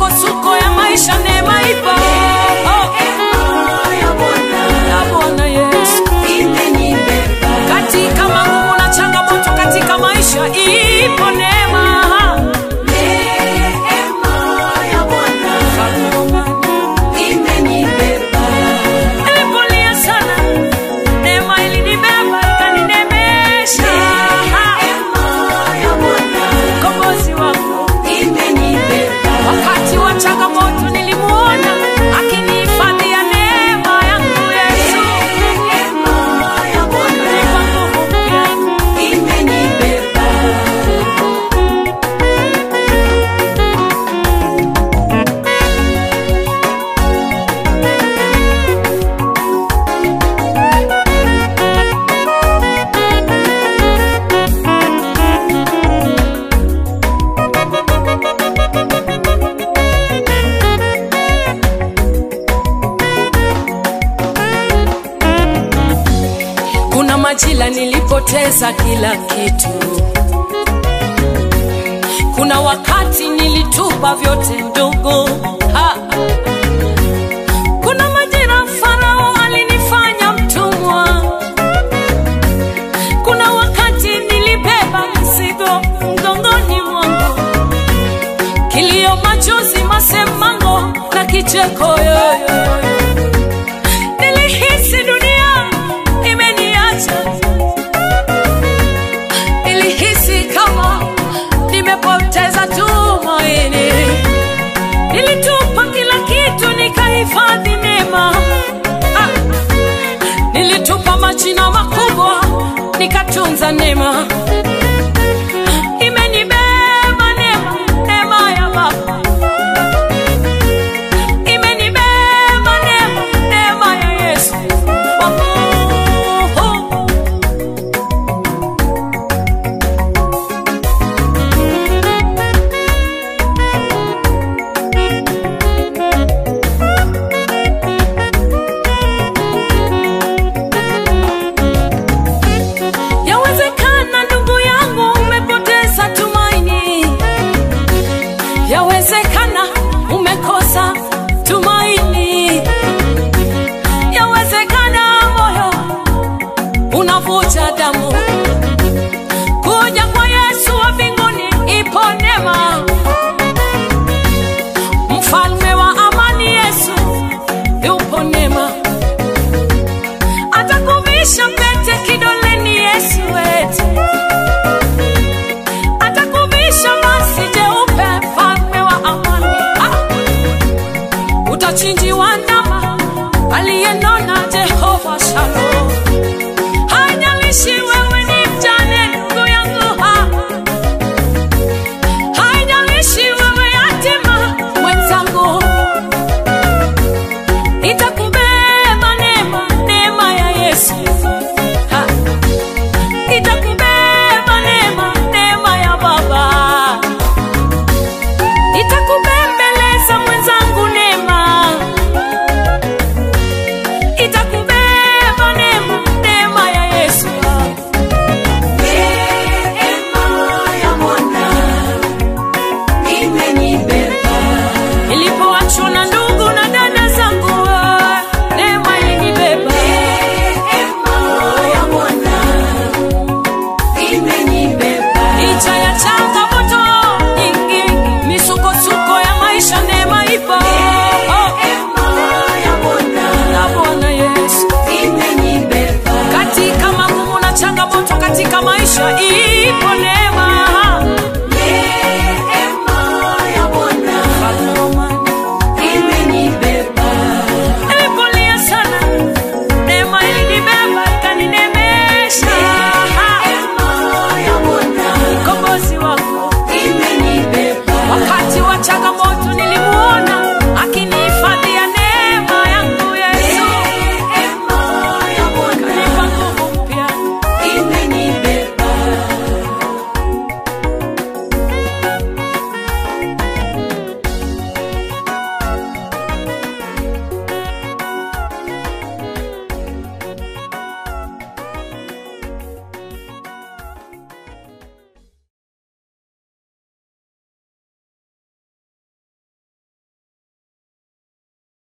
misukosuko ya maisha, neema ipo. Oh, ya Bwana Yesu katika magumu na changamoto katika maisha, ipo neema. Nilipolia sana, neema ilinibeba ikaninemesha. Mkombozi wangu wakati wa changamoto nilimuona akinihifadhia neema yangu Yesu. Nipa nguvu mpya. Kuna majira nilipoteza kila kitu, kuna wakati nilitupa vyote ndugu. Ha. Kuna majira Farao alinifanya mtumwa, kuna wakati nilibeba mzigo mgongoni mwangu, kilio, machozi, masemango na kicheko yoyo Nilihisi dunia imeniacha, nilihisi kama nimepoteza tumaini. Nilitupa kila kitu nikahifadhi neema. Ah, nilitupa majina makubwa nikatunza neema. Imenibeba neema, neema ya Baba imenibeba neema, neema ya Yesu. Oh, oh. Yawezekana ndugu yangu umepoteza tumaini, yawezekana